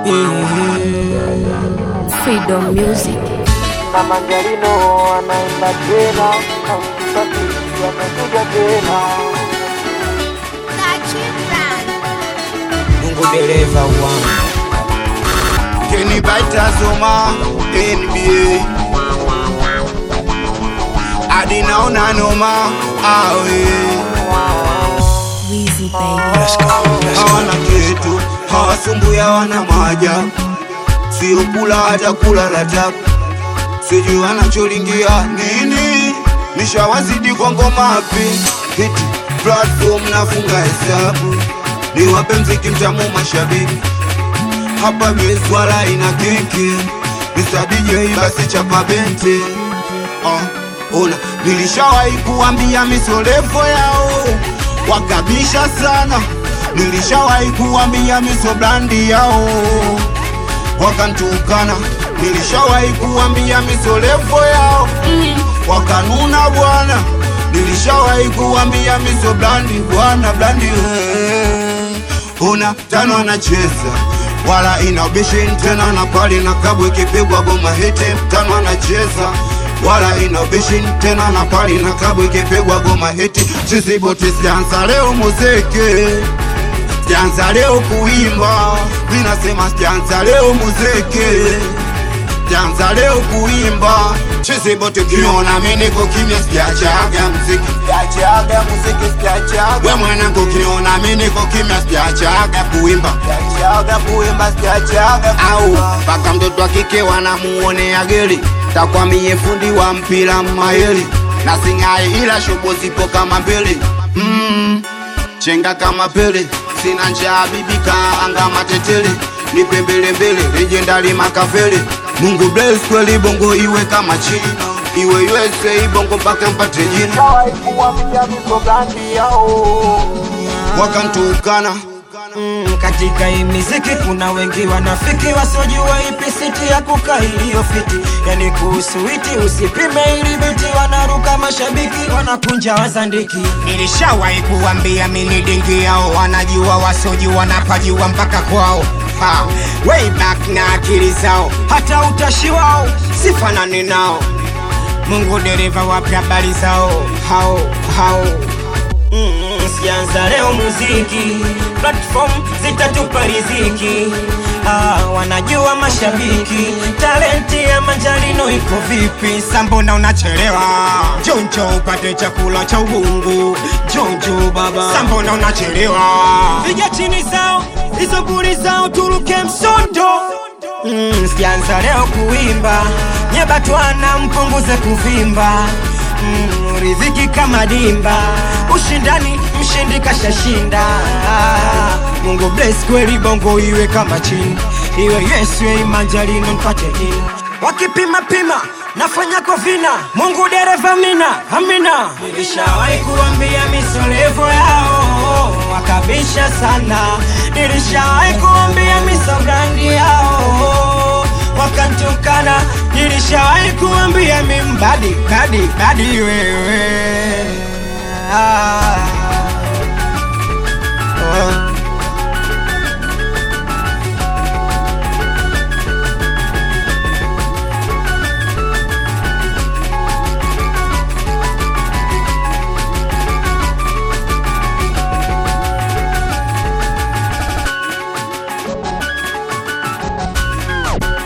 Freedom Music. na Manjarino anaimba tena, Msafiri amekuja tena. Mungu dereva wangu Kenny Baita Zoma NBA hadi naona noma awe Weezy baby. hawana kitu hawasumbui hawana maajabu sio kula hata kula ratabu sijui wanacholingia nini nishawazidi kwa ngoma pi hiti platform nafunga hesabu niwape mziki mtamu mashabiki hapa beswala ina kiki Mr. DJ basi chapa bente uh, ona nilishawahi kuambia misolevo yao wakabisha sana nilishawahi kuambia miso brandi yao wakantukana nilishawahi kuambia misolevo yao wakanuna bwana nilishawahi kuambia miso blandi bwana blandi we. una tano anacheza wala ina ubishin tena na pali na kabwe ikipigwa goma hete tano anacheza wala ina ubishin tena na pali na kabwe ikipigwa goma hete chisibote sianza leo muziki sianza leo kuimba minasema sianza leo muziki sianza leo kuimba chisibote kiona mi niko kimya sijachaga mziki sijachaga muziki sijachaga we mwanangu kiona mi niko kimya sijachaga kuimba sijachaga kuimba sijachaga au mpaka mtoto wa kike wanamuonea geli takwamie fundi wa mpira maheli na singai ila shobo zipo kama mbele mm chenga kama pele sina njaa bibi kaanga matetele nipe mbele mbele legendari makavele mungu bless kweli bongo iwe kama china iwe USA bongo mpaka mpate jina Nishawahi kuambia miso brandi yao wakantukana mm, katika hii miziki kuna wengi wanafiki wasiojua ipi siti ya kukaa iliyofiti yani kuhusu witi usipime ili biti wanaruka mashabiki wanakunja wazandiki nilishawahi kuambia mini dingi yao wanajua wasiojua napajua mpaka kwao ha, way back na akili zao hata utashi wao sifanani nao mungu dereva wapya habari zao hao hao Mm, sianza leo muziki platform zitatupa riziki ah, wanajua mashabiki talenti ya manjarino iko vipi sambona unachelewa jonjo upate chakula cha ubungu jonjo baba sambona unachelewa piga chini zao hizo buri zao turuke msondo mm, sianza leo kuimba nyebatwana mpunguze kuvimba mm, riziki kama dimba ushindani mshindi kashashinda mungu bless kweli bongo iwe kama chini iwe yesu imanjalino mpate ini wakipima pima nafanya kovina mungu dereva mina amina nilishawahi kuambia misolevo yao wakabisha sana nilishawahi kuambia misobrandi yao wakantukana nilishawahi kuambia mimbadi badi badi wewe ah. oh.